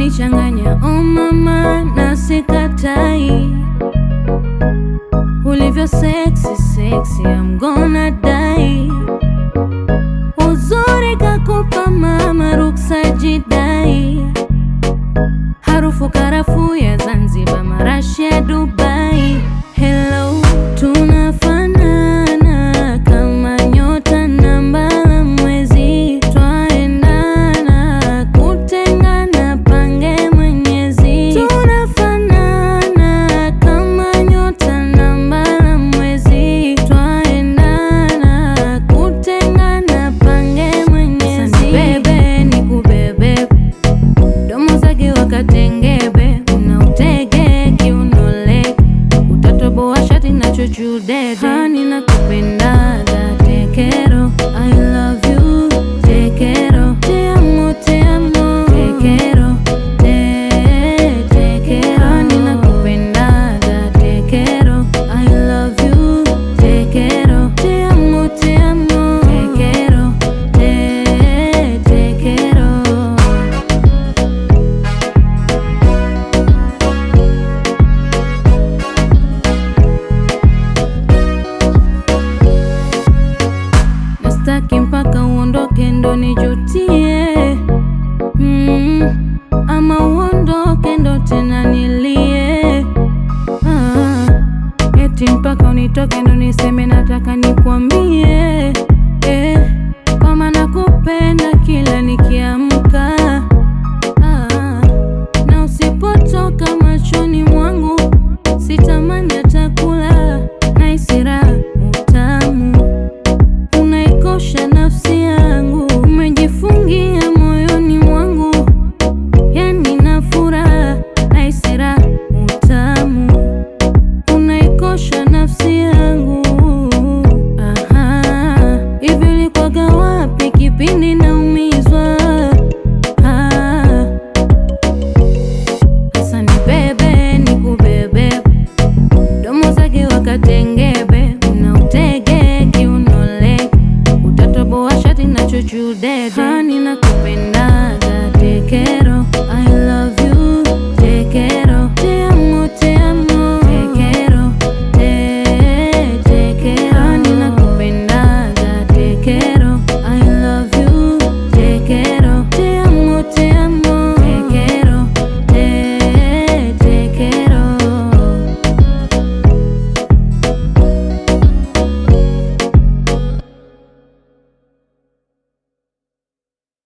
unanichanganya oh mama, na sikatai ulivyo sexy sexy, I'm gonna die. Uzuri kakupa mama, ruksa jidai, harufu karafuu ya Zanzibar, marashi ya Dubai. Hello, tunafanana kama nyota na mbala mwezi, twaendana kutengana, pange Mwenyezi. Tunafanana kama nyota na mbala mwezi, twaendana kutengana, pange Mwenyezi. Bebe nikubebe, domo zake wakatengebe, una utege kiunole, utatoboa shati na chuchudede. Hani nakupendaga tekero, I love you tekero, te amo, te amo tekero, te tekero. Hani nakupendaga tekero, I love you tekero, te amo, te amo tekero, te tekero. Nastaki mpaka uondoke ndo nijutie mm, ama uondoke ndo tena nilie ah, eti mpaka unitoke ndo niseme nataka nikwambie eh, kama nakupenda